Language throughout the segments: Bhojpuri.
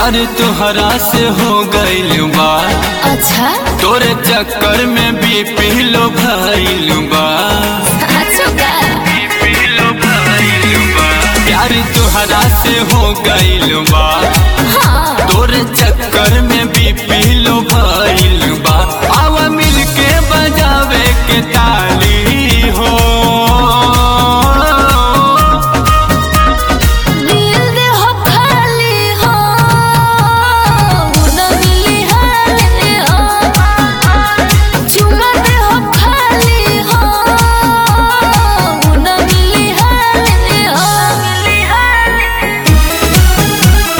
प्यार तुहरा से हो गइल बा अच्छा तोरे चक्कर में भी पीलो भइल बा अच्छा का प्यार तुहरा से हो गइल बा हाँ तोरे चक्कर में भी पीलो भइल बा आवा मिल के बजावे के ताली हो दिल दे हो खाली हो न मिली हाली हो चुमा दे हो खाली हो न मिली हाली हो मिली हाली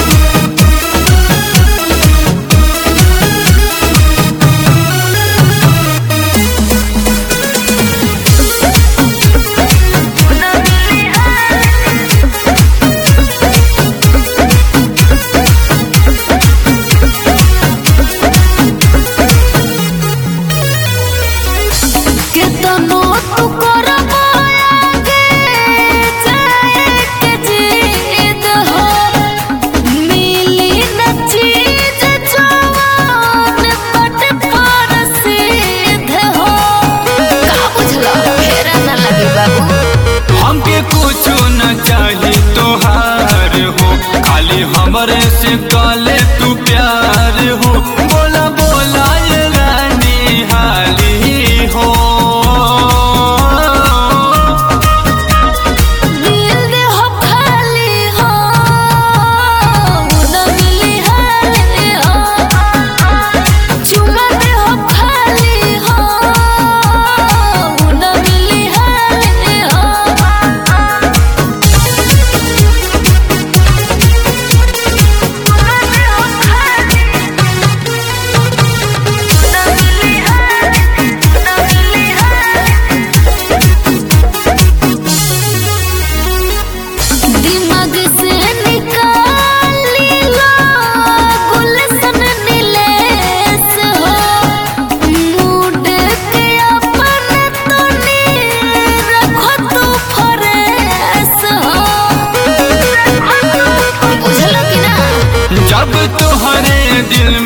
केतनो तू करबो आगे जाए के जीत हो मिली न चीज जवान पट पर सिद्ध हो का बुझला फेरा न लगे बाबू हमके कुछ न चाही तोहार हो खाली हमरे से काले तू प्यार हो बोला बोला ये रानी हाली हो दिल दे हो खाली हो न मिली हाली हो चुमा दे हो खाली हो न मिली हाली हो दिमाग से निकाल लो गुलशन नीलेश हो मूड के अपन तनी रखो तू फरेश हो बुझलो कि ना जब तुहरे दिल